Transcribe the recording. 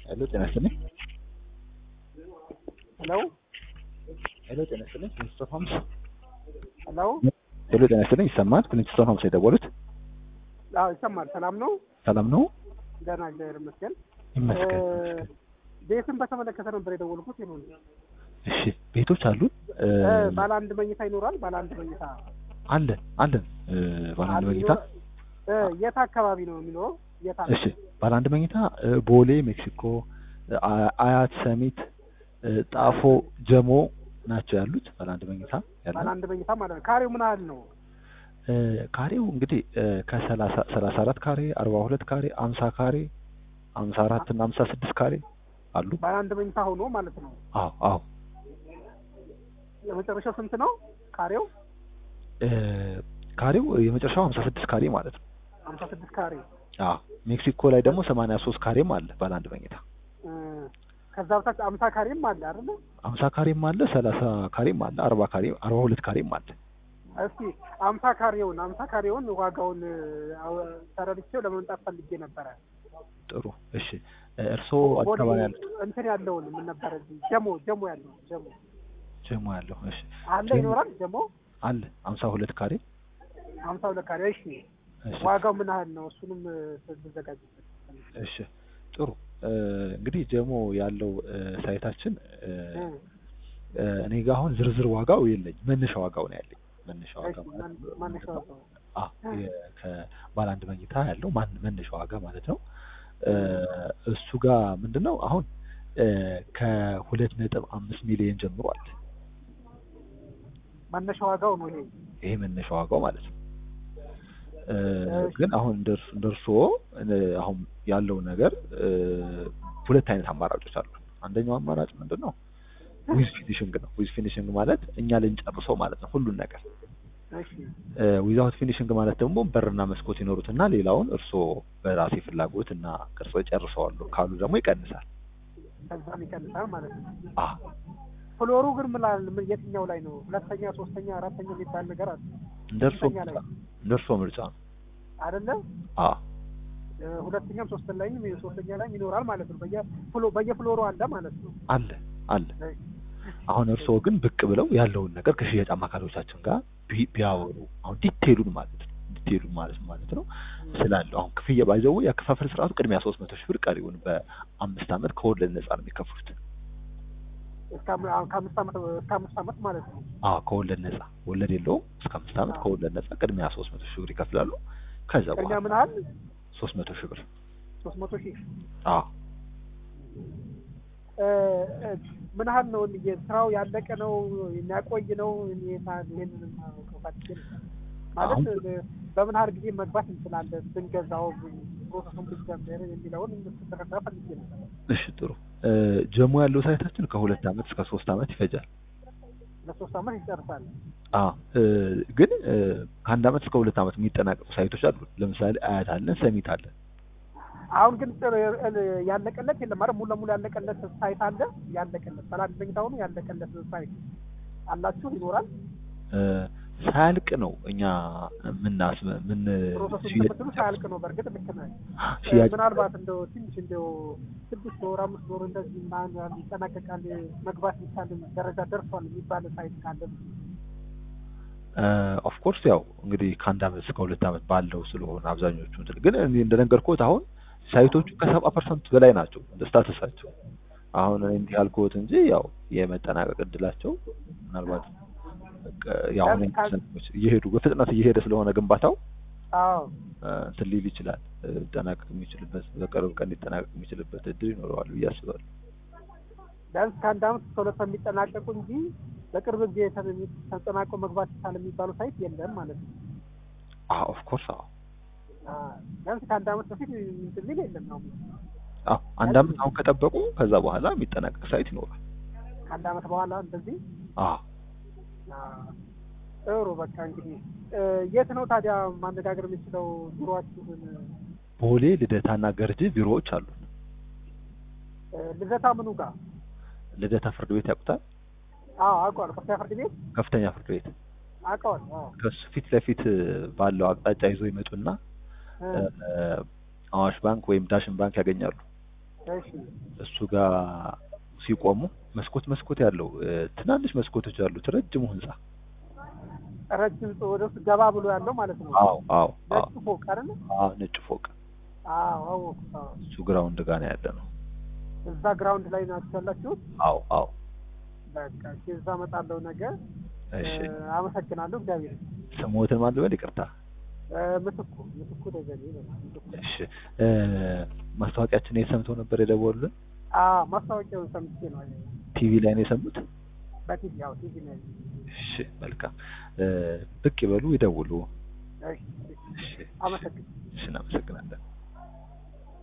ሄሎ ጤና ይስጥልኝ። ሄሎ ሄሎ ጤና ይስጥልኝ። ክሊንስቶን ሆምስ። ሄሎ ሄሎ ጤና ይስጥልኝ። ይሰማል? ክሊንስቶን ሆምስ የደወሉት አዎ ይሰማል። ሰላም ነው? ሰላም ነው? ደህና እግዚአብሔር ይመስገን። ይመስገን። እ፣ ቤትን በተመለከተ ነበር የደወልኩት። ይሁን እሺ ቤቶች አሉን? እ፣ ባለ አንድ መኝታ ይኖራል? ባለ አንድ መኝታ አለን አለን። እ፣ ባለ አንድ መኝታ እ፣ የት አካባቢ ነው የሚኖረው? የት አለ? እሺ ባለ አንድ መኝታ እ፣ ቦሌ ሜክሲኮ፣ አ- አያት፣ ሰሚት፣ እ፣ ጣፎ፣ ጀሞ ናቸው ያሉት ባለ አንድ መኝታ ባለ ያለን። አንድ መኝታ ማለት ነው። ካሬው ምን ያህል ነው? እ፣ ካሬው እንግዲህ እ፣ ከሰላሳ ሰላሳ አራት ካሬ፣ አርባ ሁለት ካሬ፣ አምሳ ካሬ፣ አምሳ አራት እና አምሳ ስድስት ካሬ አሉ። ባለ አንድ መኝታ ሆኖ ማለት ነው። አዎ አዎ የመጨረሻው ስንት ነው ካሬው? እ፣ ካሬው የመጨረሻው ሀምሳ ስድስት ካሬ ማለት ነው። ሀምሳ ስድስት ካሬ አዎ ሜክሲኮ ላይ ደግሞ ሰማንያ ሶስት ካሬም አለ ባለ አንድ መኝታ። እ፣ ከዛ በታች አምሳ ካሬም አለ አይደለ? ሀምሳ ካሬም አለ፣ ሰላሳ ካሬም አለ፣ አርባ ካሬ አርባ ሁለት ካሬም አለ። እስኪ አምሳ ካሬውን አምሳ ካሬውን ዋጋውን እ፣ አው- ተረድቼው ለመምጣት ፈልጌ ነበረ። ጥሩ እሺ። እ፣ እርስዎ አዲስ ቦሌ አበባ ያሉት እንትን ያለውን ምን ነበረ እዚህ ጀሞ ጀሞ ያለው ጀሞ ጀሞ ያለው እሺ አለ ጀሞ ይኖራል ጀሞ አለ ሀምሳ ሁለት ካሬ ሀምሳ ሁለት ካሬ እሺ እሺ ዋጋው ምን ያህል ነው እሱንም ትዘጋጅበት እሺ ጥሩ እ፣ እንግዲህ ጀሞ ያለው እ፣ ሳይታችን እ፣ እ፣ እኔ ጋር አሁን ዝርዝር ዋጋው የለኝ መነሻ ዋጋው ነው ያለኝ መነሻ ዋጋ ማለት ነው። ማነሻ ዋጋው አ የ- ከባለ አንድ መኝታ ያለው ማን መነሻ ዋጋ ማለት ነው። እ፣ እሱ ጋር ምንድን ነው አሁን እ፣ ከሁለት ነጥብ አምስት ሚሊዮን ጀምሯል። ማነሻ ዋጋው ነው ይሄ ይሄ መነሻ ዋጋው ማለት ነው። እ፣ እሺ። ግን አሁን እንደርስ- እንደርሶ እ፣ አሁን ያለው ነገር እ፣ ሁለት አይነት አማራጮች አሉ። አንደኛው አማራጭ ምንድን ነው? ዊዝ ፊኒሽንግ ነው። ዊዝ ፊኒሽንግ ማለት እኛ ልንጨርሰው ማለት ነው ሁሉን ነገር እሺ ዊዛውት ፊኒሽንግ ማለት ደግሞ በርና መስኮት ይኖሩትና ሌላውን እርስዎ በራሴ ፍላጎት እና ቅርጾ ጨርሰዋለሁ ካሉ ደግሞ ይቀንሳል። ከዛም ይቀንሳል ማለት ነው አ ፍሎሩ ግን ምላል ምን የትኛው ላይ ነው ሁለተኛ ሶስተኛ አራተኛ የሚባል ነገር አለ እንደ እርስዎ ስንተኛ ምርጫ ላይ? እንደ እርስዎ ምርጫ ነው። አይደለ አ እ፣ ሁለተኛም ሶስተኛ ላይም ሶስተኛ ላይም ይኖራል ማለት ነው በየፍሎ በየፍሎሩ አለ ማለት ነው አለ አለ። እሺ። አሁን እርስዎ ግን ብቅ ብለው ያለውን ነገር ከሽያጭ አማካሪዎቻችን ጋር ቢ- ቢያወሩ አሁን ዲቴሉን ማለት ነው ዲቴሉን ማለት ማለት ነው ስላለው አሁን ክፍያ ባይዘው ያከፋፈል ስርዓቱ ቅድሚያ ሶስት መቶ ሺህ ብር ቀሪውን በአምስት ዓመት ከወለድ ነጻ ነው የሚከፍሉት። እስከ አም- አሁን ከአምስት ዓመት እስከ አምስት ዓመት ማለት ነው አዎ ከወለድ ነጻ ወለድ የለውም። እስከ አምስት ዓመት አዎ። ከወለድ ነጻ ቅድሚያ ሶስት መቶ ሺህ ብር ይከፍላሉ። ከዛ ቅድሚያ በኋላ ምን ያህል ሶስት መቶ ሺህ ብር ሶስት መቶ ሺህ አዎ እ፣ እ፣ ምን ያህል ነው ስራው ያለቀ ነው የሚያቆይ ነው ይሄንን ማወቅ ፈልጌ ነው። ማለት አሁን- እ፣ በምን ያህል ጊዜ መግባት እንችላለን ብንገዛው ፕሮሰሱን ብንጀምር የሚለውን እንድትረዳ ፈልጌ ነው እሺ ጥሩ እ፣ ጀሞ ያለው ሳይታችን ከሁለት ዓመት እስከ ሶስት ዓመት ይፈጃል። ለሶስት ዓመት ይጨርሳል አ እ፣ ግን እ፣ ከአንድ ዓመት እስከ ሁለት ዓመት የሚጠናቀቁ ሳይቶች አሉ። ለምሳሌ አያት አለን፣ ሰሚት አለን። አሁን ግን ጥር እ፣ ያለቀለት የለም ማለት ሙሉ ለሙሉ ያለቀለት ሳይት አለ ያለቀለት ሰላም መኝታውኑ ያለቀለት ሳይት አላችሁ ይኖራል እ፣ ሳያልቅ ነው እኛ ምናስ ምን ፕሮሰሱን ሽያጭ ተከትሎ ሳያልቅ ነው በእርግጥ ልክ ነህ ሽያጭ ምናልባት እንደው ትንሽ እንደው ስድስት ወር አምስት ወር እንደዚህ ምናምን ይጠናቀቃል መግባት የሚቻል ደረጃ ደርሷል የሚባል ሳይት ካለ ኦፍ ኮርስ ያው እንግዲህ ከአንድ ዓመት እስከ ሁለት ዓመት ባለው ስለሆነ አብዛኞቹ እንትን ግን እኔ እንደነገርኩት አሁን ሳይቶቹ ከሰባ ፐርሰንት በላይ ናቸው እንደ ስታተሳቸው። አሁን እኔ እንዲህ ያልኩት እንጂ ያው የመጠናቀቅ እድላቸው ምናልባት በቃ ያው አሁን ሰዎች እየሄዱ በፍጥነት እየሄደ ስለሆነ ግንባታው አዎ እ፣ እንትን ሊል ይችላል እ፣ ሊጠናቀቅ የሚችልበት በቅርብ ቀን ሊጠናቀቅ የሚችልበት እድል ይኖረዋል ብዬ አስባለሁ። ቢያንስ ከአንድ አመት እስከ ሁለት የሚጠናቀቁ እንጂ በቅርብ ጊዜ ተ- ተጠናቆ መግባት ይቻል የሚባሉ ሳይት የለም ማለት ነው አዎ ኦፍ ኮርስ አዎ አዎ። ቢያንስ ከአንድ አመት በፊት እንትን ሊል የለም ነው አዎ አንድ ዓመት አሁን ከጠበቁ ከዛ በኋላ የሚጠናቀቅ ሳይት ይኖራል። ከአንድ አመት በኋላ እንደዚህ አዎ አዎ። ጥሩ በቃ እንግዲህ እ፣ የት ነው ታዲያ ማነጋገር የምችለው ቢሮአችሁን ቦሌ ልደታና ገርጂ ቢሮዎች አሉ። እ፣ ልደታ ምኑ ጋር ልደታ ፍርድ ቤት ያውቁታል? አዎ አውቀዋል ከፍተኛ ፍርድ ቤት ከፍተኛ ፍርድ ቤት አውቀዋል አዎ ከሱ ፊት ለፊት ባለው አቅጣጫ ይዞ ይመጡና እ፣ እ፣ አዋሽ ባንክ ወይም ዳሽን ባንክ ያገኛሉ። እሺ እሱ ጋር ሲቆሙ መስኮት መስኮት ያለው እ፣ ትናንሽ መስኮቶች ያሉት ረጅሙ ህንጻ ረጅም ጽ- ወደ ውስጥ ገባ ብሎ ያለው ማለት ነው። አዎ አዎ አዎ ነጭ ፎቅ አይደለ? አዎ ነጭ ፎቅ አዎ አወኩት። አዎ እሱ ግራውንድ ጋር ነው ያለ ነው። እዛ ግራውንድ ላይ ናችሁ ያላችሁት? አዎ አዎ በቃ እሺ፣ እዛ እመጣለሁ ነገ። እሺ እ፣ አመሰግናለሁ። እግዚአብሔር ስሞትን ማን ልበል? ይቅርታ። እ፣ ምትኩ ምትኩ ደጀኔ ይላል። ምትኩ እሺ እ፣ ማስታወቂያችን የት ሰምተው ነበር የደወሉልን? አዎ ማስታወቂያውን ሰምቼ ነው ያየሁት። ቲቪ ላይ ነው የሰሙት? በቲቪ ያው ቲቪ ነው ያየሁት። እሺ መልካም እ፣ ብቅ ይበሉ፣ ይደውሉ። እሺ፣ እሺ። እሺ አመሰግናለሁ። እሺ እናመሰግናለን።